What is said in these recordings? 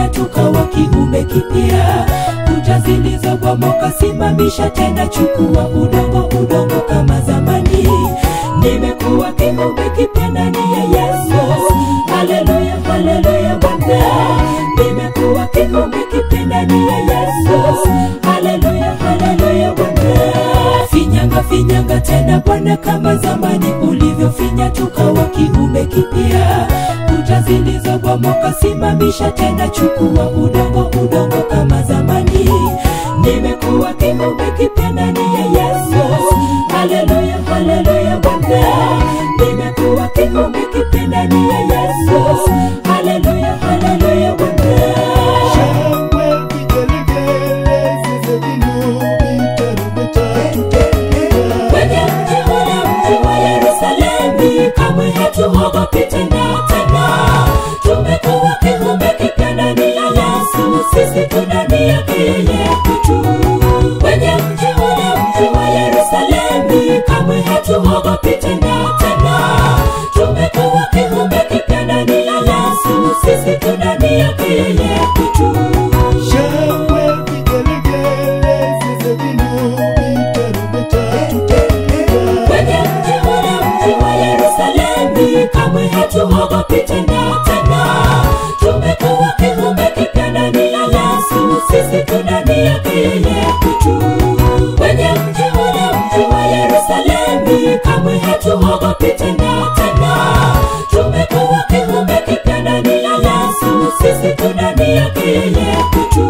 ulivyofanya tukawa kiumbe kipya kuta zilizobomoka simamisha tena chukua udongo udongo kama zamani nimekuwa kiumbe kipya ndani ya yesu haleluya haleluya bwana nimekuwa kiumbe kipya ndani ya yesu haleluya haleluya bwana finyanga finyanga tena bwana kama zamani ulivyofinya tukawa kiumbe kipya kuta zilizobomoka simamisha tena chukua udongo udongo kama zamani nimekuwa kiumbe kipya ndani ya yesu haleluya haleluya bwana nimekuwa kiumbe kipya ndani ya yesu haleluya haleluya bwana Shangwe, vigelegele, zeze, vinubi, tarumbeta, tutaimba. kwenye mji ule mji wa Yerusalemu, kamwe hatuogopi tena tena. Tumekuwa kiumbe kipya ndani ya Yesu, sisi tu ndani yake yeye tu. Kwenye mji ule mji wa Yerusalemu, kamwe hatuogopi tena tena. Tumekuwa kiumbe kipya ndani ya Yesu, sisi tu ndani yake yeye tu. Shangwe, vigelegele, zeze, vinubi, tarumbeta, tutaimba. kwenye mji ule mji wa Yerusalemu, kamwe hatuogopi tena tena. Tumekuwa kiumbe kipya ndani ya Yesu, sisi tu ndani yake yeye tu. Kwenye mji ule mji wa Yerusalemu, kamwe hatuogopi tena tena. Tumekuwa kiumbe kipya ndani ya Yesu, sisi tu ndani yake yeye tu.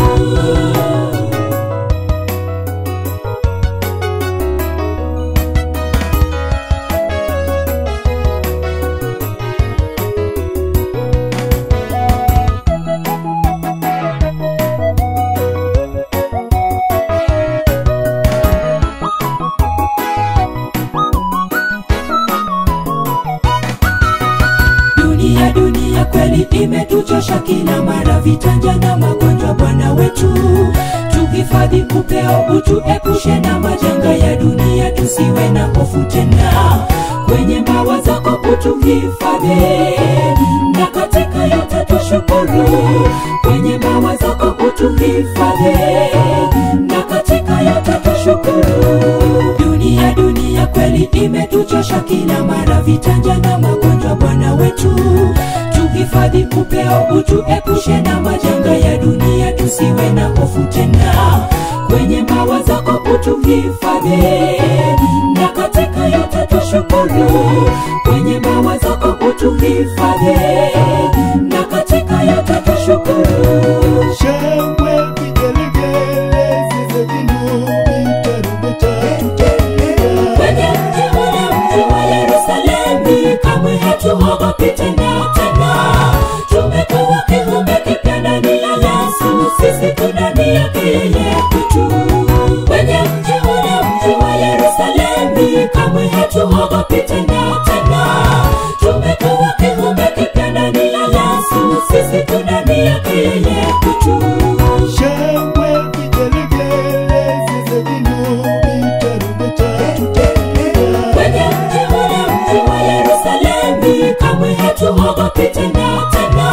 dunia dunia kweli imetuchosha kila mara vitanja na magonjwa bwana wetu tuhifadhi upeo utuepushe na majanga ya dunia tusiwe na hofu tena kwenye mbawa zako utuhifadhi na katika yote tushukuru kwenye mbawa zako utuhifadhi na katika yote tushukuru dunia dunia kweli imetuchosha kila mara vitanja na magonjwa bwana wetu tuhifadhi upeo utuepushe na majanga ya dunia tusiwe na hofu tena kwenye mbawa zako utuhifadhi na katika yote tushukuru kwenye mbawa zako utuhifadhi na katika yote tushukuru Shangwe, vigelegele, zeze, vinubi, tarumbeta, tutaimba. kwenye mji ule mji wa Yerusalemu, kamwe hatuogopi tena tena. Tumekuwa kiumbe kipya ndani ya Yesu, sisi tu ndani yake yeye tu. Kwenye mji ule mji wa Yerusalemu, kamwe hatuogopi tena tena. Tumekuwa kiumbe kipya ndani ya Yesu, sisi tu ndani yake yeye tu. Shangwe, vigelegele, zeze, vinubi, tarumbeta, tutaimba. kwenye mji ule mji wa Yerusalemu, kamwe hatuogopi tena tena.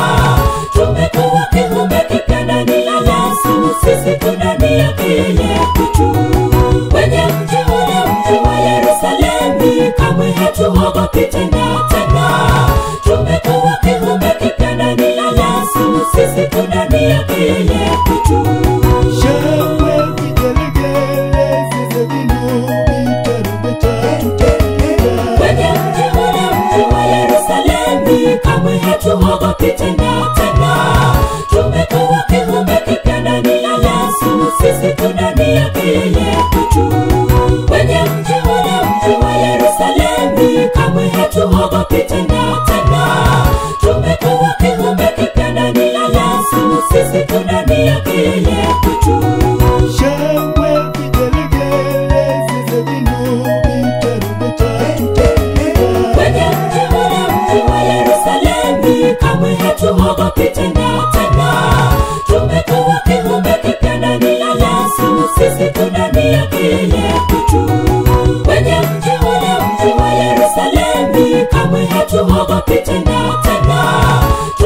Tumekuwa kiumbe kipya ndani ya Yesu, sisi tu ndani yake yeye tu. Kwenye mji ule mji wa Yerusalemu, kamwe hatuogopi tena tena. Tumekuwa kiumbe kipya ndani ya Yesu, sisi tu ndani yake yeye tu. Shangwe, vigelegele, zeze, vinubi, tarumbeta, tutaimba. kwenye mji ule mji wa Yerusalemu, kamwe hatuogopi tena tena. Tumekuwa kiumbe kipya ndani ya Yesu, sisi tu ndani yake yeye tu. Kwenye mji ule mji wa Yerusalemu, kamwe hatuogopi tena tena. Tumekuwa kiumbe kipya ndani ya Yesu, sisi tu ndani yake yeye tu. Shangwe, vigelegele, zeze, vinubi, tarumbeta, tutaimba. kwenye mji ule mji wa Yerusalemu, kamwe hatuogopi tena tena. Tumekuwa kiumbe kipya ndani ya Yesu, sisi tu ndani yake yeye tu. Kwenye mji ule mji wa Yerusalemu, kamwe hatuogopi tena tena.